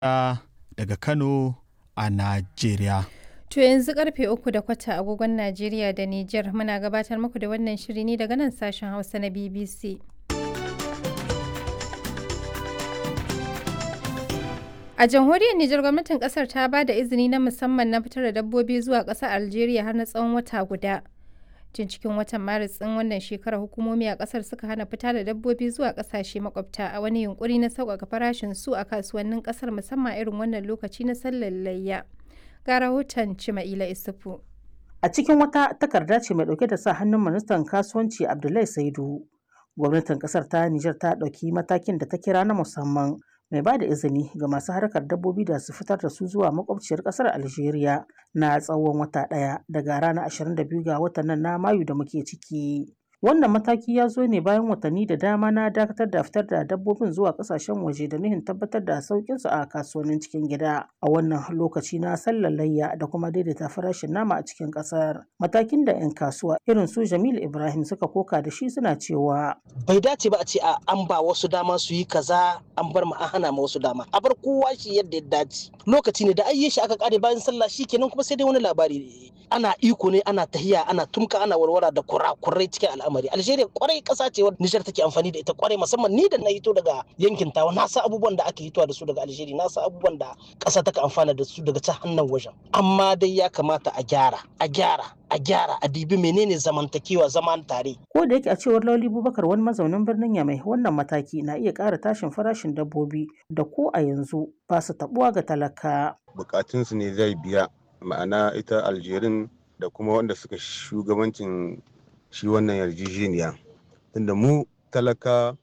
daga Kano a Najeriya. To yanzu karfe uku da kwata agogon Najeriya da Nijar muna gabatar muku da wannan shiri ne daga nan sashen Hausa na BBC. A jamhuriyar Nijar gwamnatin kasar ta ba da izini na musamman na fitar da dabbobi zuwa ƙasar Algeria har na tsawon wata guda. Tun cikin watan Maris ɗin wannan shekarar hukumomi a ƙasar suka hana fita da dabbobi zuwa ƙasashe makwabta a wani yunkuri na sauƙaƙa farashin su a kasuwannin ƙasar musamman irin wannan lokaci na sallar layya. Ga rahoton Cima'ila Isufu. A cikin wata takarda ce mai ɗauke da sa hannun ministan kasuwanci Abdullahi Saidu. Gwamnatin ƙasar ta Nijar ta ɗauki matakin da ta kira na musamman mai ba da izini ga masu harkar dabbobi da su fitar da su zuwa makwabciyar kasar Algeria na tsawon wata ɗaya daga ranar 22 ga watan nan na Mayu da muke ciki. Wannan mataki ya zo ne bayan watanni da dama na dakatar da fitar da dabbobin zuwa kasashen waje da nuhin tabbatar da sauƙin su a kasuwannin cikin gida a wannan lokaci na sallar layya da kuma daidaita farashin nama a cikin ƙasar. Matakin da 'yan kasuwa irin su Jamil Ibrahim suka koka da shi suna cewa bai dace ba a ce a an ba wasu dama su yi kaza an bar mu an hana ma wasu dama a bar kowa shi yadda ya dace lokaci ne da ayye shi aka kare bayan sallah shi kenan kuma sai dai wani labari ana iko ne ana tahiya ana tumka ana warwara da kurakurai cikin al'amari algeria kwarai kasa ce wadda nijar take amfani da ita kwarai musamman ni da na hito daga yankin tawa na san abubuwan da aka hitowa da su daga algeria na san abubuwan da kasa take amfana da su daga ta hannun wajen amma dai ya kamata a gyara a gyara a gyara a dibi menene zamantakewa zaman tare. Ko da yake a cewar Lauli Bubakar wani mazaunin birnin Yamai wannan mataki na iya ƙara tashin farashin dabbobi da ko a yanzu ba su tabuwa ga talaka. Bukatunsu ne zai biya ma'ana ita Aljerin da kuma wanda suka shugabancin shi wannan yarjejeniya. Tunda mu talaka